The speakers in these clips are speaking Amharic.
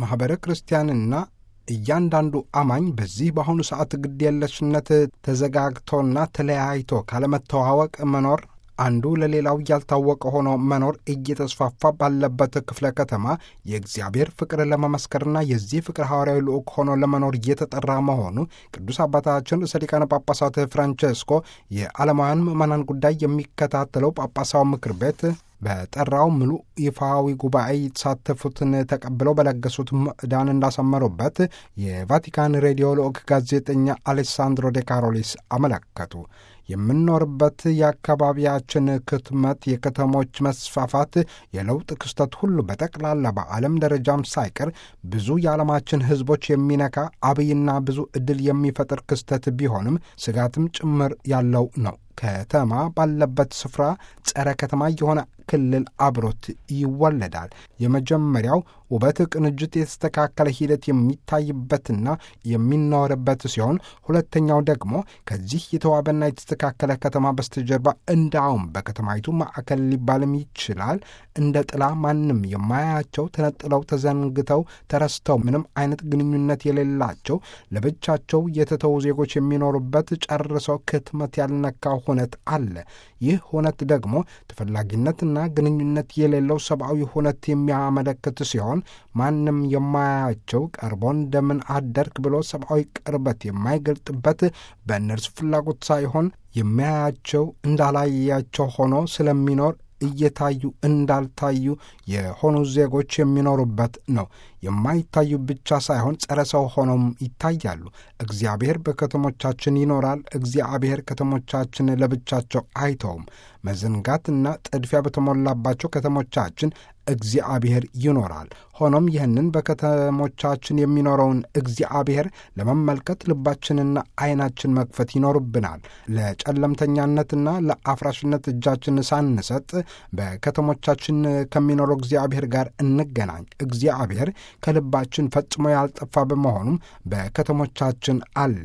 ማኅበረ ክርስቲያንና እያንዳንዱ አማኝ በዚህ በአሁኑ ሰዓት ግድየለሽነት ተዘጋግቶና ተለያይቶ ካለመተዋወቅ መኖር አንዱ ለሌላው ያልታወቀ ሆኖ መኖር እየተስፋፋ ባለበት ክፍለ ከተማ የእግዚአብሔር ፍቅር ለመመስከርና የዚህ ፍቅር ሐዋርያዊ ልዑክ ሆኖ ለመኖር እየተጠራ መሆኑ ቅዱስ አባታችን ርዕሰ ሊቃነ ጳጳሳት ፍራንቼስኮ የዓለማውያን ምዕመናን ጉዳይ የሚከታተለው ጳጳሳዊ ምክር ቤት በጠራው ሙሉ ይፋዊ ጉባኤ የተሳተፉትን ተቀብለው በለገሱት ምዕዳን እንዳሰመሩበት የቫቲካን ሬዲዮ ልዑክ ጋዜጠኛ አሌሳንድሮ ዴ ካሮሊስ አመለከቱ። የምንኖርበት የአካባቢያችን ክትመት፣ የከተሞች መስፋፋት፣ የለውጥ ክስተት ሁሉ በጠቅላላ በዓለም ደረጃም ሳይቀር ብዙ የዓለማችን ሕዝቦች የሚነካ አብይና ብዙ ዕድል የሚፈጥር ክስተት ቢሆንም ስጋትም ጭምር ያለው ነው። ከተማ ባለበት ስፍራ ጸረ ከተማ የሆነ ክልል አብሮት ይወለዳል። የመጀመሪያው ውበት፣ ቅንጅት፣ የተስተካከለ ሂደት የሚታይበትና የሚኖርበት ሲሆን ሁለተኛው ደግሞ ከዚህ የተዋበና የተስተካከለ ከተማ በስተጀርባ እንዳውም በከተማይቱ ማዕከል ሊባልም ይችላል እንደ ጥላ ማንም የማያቸው ተነጥለው፣ ተዘንግተው፣ ተረስተው ምንም አይነት ግንኙነት የሌላቸው ለብቻቸው የተተዉ ዜጎች የሚኖሩበት ጨርሰው ክትመት ያልነካው ሁነት አለ። ይህ ሁነት ደግሞ ተፈላጊነትና ግንኙነት የሌለው ሰብአዊ ሁነት የሚያመለክት ሲሆን ማንም የማያቸው ቀርቦ እንደምን አደርክ ብሎ ሰብአዊ ቅርበት የማይገልጥበት በእነርሱ ፍላጎት ሳይሆን የሚያያቸው እንዳላያቸው ሆኖ ስለሚኖር እየታዩ እንዳልታዩ የሆኑ ዜጎች የሚኖሩበት ነው። የማይታዩ ብቻ ሳይሆን ጸረ ሰው ሆነውም ይታያሉ። እግዚአብሔር በከተሞቻችን ይኖራል። እግዚአብሔር ከተሞቻችን ለብቻቸው አይተውም። መዘንጋትና ጥድፊያ በተሞላባቸው ከተሞቻችን እግዚአብሔር ይኖራል። ሆኖም ይህንን በከተሞቻችን የሚኖረውን እግዚአብሔር ለመመልከት ልባችንና ዓይናችን መክፈት ይኖርብናል። ለጨለምተኛነትና ለአፍራሽነት እጃችን ሳንሰጥ በከተሞቻችን ከሚኖረው እግዚአብሔር ጋር እንገናኝ። እግዚአብሔር ከልባችን ፈጽሞ ያልጠፋ በመሆኑም በከተሞቻችን አለ።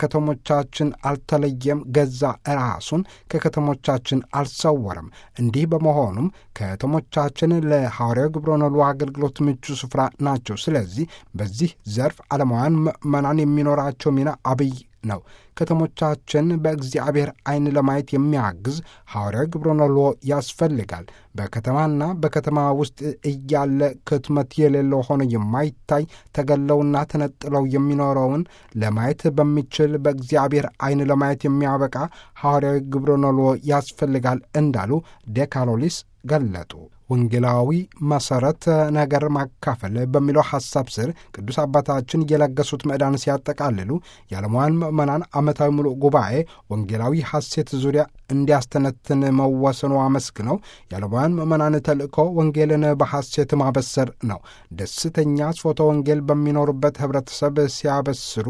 ከከተሞቻችን አልተለየም። ገዛ ራሱን ከከተሞቻችን አልሰወረም። እንዲህ በመሆኑም ከተሞቻችን ለሐዋርያው ግብረ ነሉ አገልግሎት ምቹ ስፍራ ናቸው። ስለዚህ በዚህ ዘርፍ ዓለማውያን ምዕመናን የሚኖራቸው ሚና አብይ ነው። ከተሞቻችን በእግዚአብሔር ዓይን ለማየት የሚያግዝ ሐዋርያዊ ግብረ ነሎ ያስፈልጋል። በከተማና በከተማ ውስጥ እያለ ክትመት የሌለው ሆኖ የማይታይ ተገለውና ተነጥለው የሚኖረውን ለማየት በሚችል በእግዚአብሔር ዓይን ለማየት የሚያበቃ ሐዋርያዊ ግብረ ነሎ ያስፈልጋል እንዳሉ ዴካሎሊስ ገለጡ። ወንጌላዊ መሠረት ነገር ማካፈል በሚለው ሐሳብ ስር ቅዱስ አባታችን የለገሱት ምዕዳን ሲያጠቃልሉ የዓለማውያን ምዕመናን ዓመታዊ ሙሉእ ጉባኤ ወንጌላዊ ሐሴት ዙሪያ እንዲያስተነትን መወሰኑ አመስግነው የዓለማውያን ምዕመናን ተልእኮ ወንጌልን በሐሴት ማበሰር ነው። ደስተኛ ስፎተ ወንጌል በሚኖሩበት ኅብረተሰብ ሲያበስሩ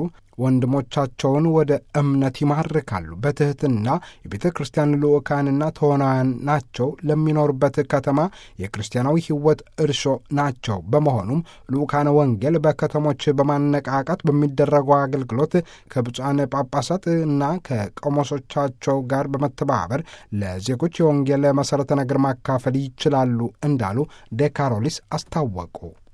ወንድሞቻቸውን ወደ እምነት ይማርካሉ። በትሕትና የቤተ ክርስቲያን ልዑካንና ተዋናያን ናቸው። ለሚኖሩበት ከተማ የክርስቲያናዊ ሕይወት እርሾ ናቸው። በመሆኑም ልዑካነ ወንጌል በከተሞች በማነቃቃት በሚደረገው አገልግሎት ከብፁዓን ጳጳሳት እና ከቆሞሶቻቸው ጋር በመተባበር ለዜጎች የወንጌል መሠረተ ነገር ማካፈል ይችላሉ እንዳሉ ዴካሮሊስ አስታወቁ።